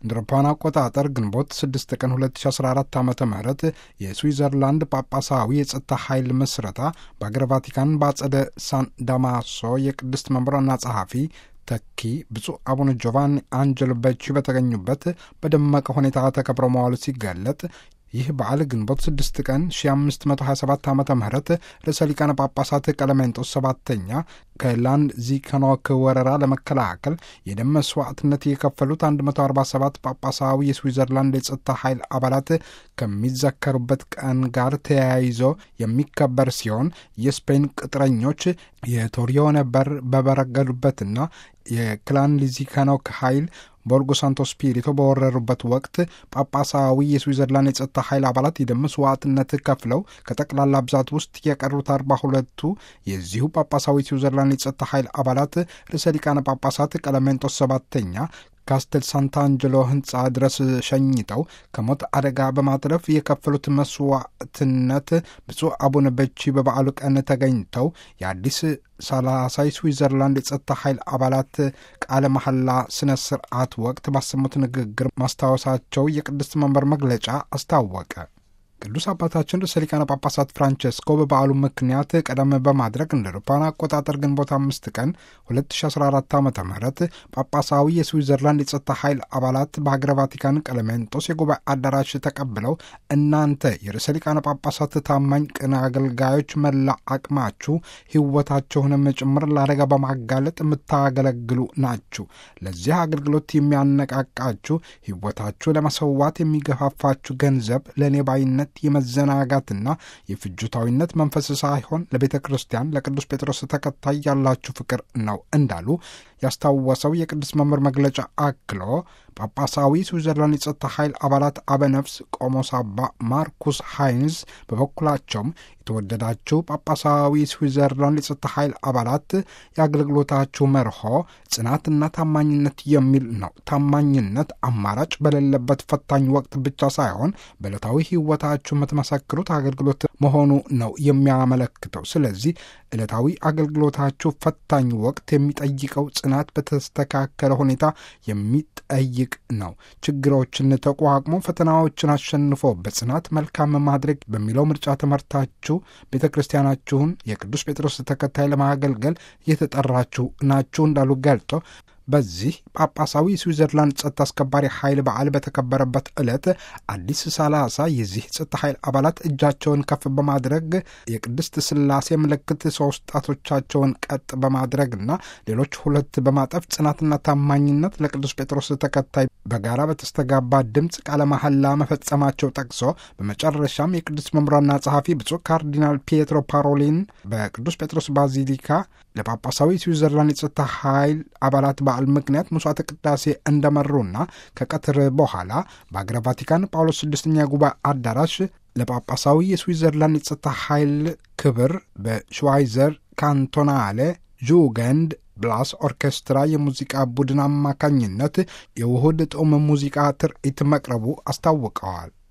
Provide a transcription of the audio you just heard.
እንደ አውሮፓውያን አቆጣጠር ግንቦት 6 ቀን 2014 ዓ ም የስዊዘርላንድ ጳጳሳዊ የጸጥታ ኃይል ምስረታ በአገረ ቫቲካን በአጸደ ሳን ዳማሶ የቅድስት መንበሯና ጸሐፊ ተኪ ብፁዕ አቡነ ጆቫኒ አንጀሎ በቺ በተገኙበት በደመቀ ሁኔታ ተከብሮ መዋሉ ሲገለጥ ይህ በዓል ግንቦት 6 ቀን 1527 ዓ ም ርዕሰ ሊቃነ ጳጳሳት ቀለሜንጦስ ሰባተኛ ከላንድ ዚከኖክ ወረራ ለመከላከል የደም መስዋዕትነት የከፈሉት 147 ጳጳሳዊ የስዊዘርላንድ የጸጥታ ኃይል አባላት ከሚዘከሩበት ቀን ጋር ተያይዞ የሚከበር ሲሆን የስፔን ቅጥረኞች የቶሪዮነ በር በበረገዱበትና የክላን ሊዚከኖክ ኃይል ቦርጎ ሳንቶ ስፒሪቶ በወረሩበት ወቅት ጳጳሳዊ የስዊዘርላንድ የጸጥታ ኃይል አባላት የደም መስዋዕትነት ከፍለው ከጠቅላላ ብዛት ውስጥ የቀሩት አርባ ሁለቱ የዚሁ ጳጳሳዊ ስዊዘርላንድ የጸጥታ ኃይል አባላት ርዕሰ ሊቃነ ጳጳሳት ቀለሜንጦስ ሰባተኛ ካስተል ሳንታንጀሎ ሕንፃ ድረስ ሸኝተው ከሞት አደጋ በማትረፍ የከፈሉት መስዋዕትነት ብፁዕ አቡነ በቺ በበዓሉ ቀን ተገኝተው የአዲስ ሰላሳይ ስዊዘርላንድ የጸጥታ ኃይል አባላት ቃለ መሐላ ስነ ስርዓት ወቅት ባሰሙት ንግግር ማስታወሳቸው የቅድስት መንበር መግለጫ አስታወቀ። ቅዱስ አባታችን ርዕሰ ሊቃነ ጳጳሳት ፍራንቸስኮ በበዓሉ ምክንያት ቀደም በማድረግ እንደ አውሮፓውያን አቆጣጠር ግንቦት አምስት ቀን 2014 ዓ ም ጳጳሳዊ የስዊዘርላንድ የጸጥታ ኃይል አባላት በሀገረ ቫቲካን ቀለሜንጦስ የጉባኤ አዳራሽ ተቀብለው እናንተ የርዕሰ ሊቃነ ጳጳሳት ታማኝ ቅን አገልጋዮች መላ አቅማችሁ ሕይወታቸውንም ጭምር ለአደጋ በማጋለጥ የምታገለግሉ ናችሁ። ለዚህ አገልግሎት የሚያነቃቃችሁ ሕይወታችሁ ለመሰዋት የሚገፋፋችሁ ገንዘብ ለእኔ ባይነት የመዘናጋትና የፍጁታዊነት መንፈስ ሳይሆን ለቤተ ክርስቲያን ለቅዱስ ጴጥሮስ ተከታይ ያላችሁ ፍቅር ነው እንዳሉ ያስታወሰው የቅዱስ መምህር መግለጫ አክሎ ጳጳሳዊ ስዊዘርላንድ የጸጥታ ኃይል አባላት አበነፍስ ቆሞስ አባ ማርኩስ ሃይንዝ በበኩላቸውም የተወደዳችሁ ጳጳሳዊ ስዊዘርላንድ የጸጥታ ኃይል አባላት የአገልግሎታችሁ መርሆ ጽናትና ታማኝነት የሚል ነው። ታማኝነት አማራጭ በሌለበት ፈታኝ ወቅት ብቻ ሳይሆን በዕለታዊ ሕይወታችሁ የምትመሰክሩት አገልግሎት መሆኑ ነው የሚያመለክተው። ስለዚህ ዕለታዊ አገልግሎታችሁ ፈታኝ ወቅት የሚጠይቀው ጽናት በተስተካከለ ሁኔታ የሚጠይቅ ነው። ችግሮችን ተቋቁሞ ፈተናዎችን አሸንፎ በጽናት መልካም ማድረግ በሚለው ምርጫ ትምህርታችሁ ቤተ ክርስቲያናችሁን የቅዱስ ጴጥሮስ ተከታይ ለማገልገል የተጠራችሁ ናችሁ እንዳሉ ገልጦ በዚህ ጳጳሳዊ ስዊዘርላንድ ጸጥታ አስከባሪ ኃይል በዓል በተከበረበት ዕለት አዲስ ሰላሳ የዚህ ጸጥታ ኃይል አባላት እጃቸውን ከፍ በማድረግ የቅድስት ሥላሴ ምልክት ሶስት ጣቶቻቸውን ቀጥ በማድረግና ሌሎች ሁለት በማጠፍ ጽናትና ታማኝነት ለቅዱስ ጴጥሮስ ተከታይ በጋራ በተስተጋባ ድምፅ ቃለ መሐላ መፈጸማቸው ጠቅሶ በመጨረሻም የቅዱስ መምሯና ጸሐፊ ብፁዕ ካርዲናል ፒየትሮ ፓሮሊን በቅዱስ ጴጥሮስ ባዚሊካ ለጳጳሳዊ ስዊዘርላንድ የጸጥታ ኃይል አባላት በዓል ምክንያት መስዋዕተ ቅዳሴ እንደመሩና ከቀትር በኋላ በአገረ ቫቲካን ጳውሎስ ስድስተኛ ጉባኤ አዳራሽ ለጳጳሳዊ የስዊዘርላንድ የጸጥታ ኃይል ክብር በሽዋይዘር ካንቶናሌ ጁገንድ ብላስ ኦርኬስትራ የሙዚቃ ቡድን አማካኝነት የውሁድ ጦም ሙዚቃ ትርኢት መቅረቡ አስታውቀዋል።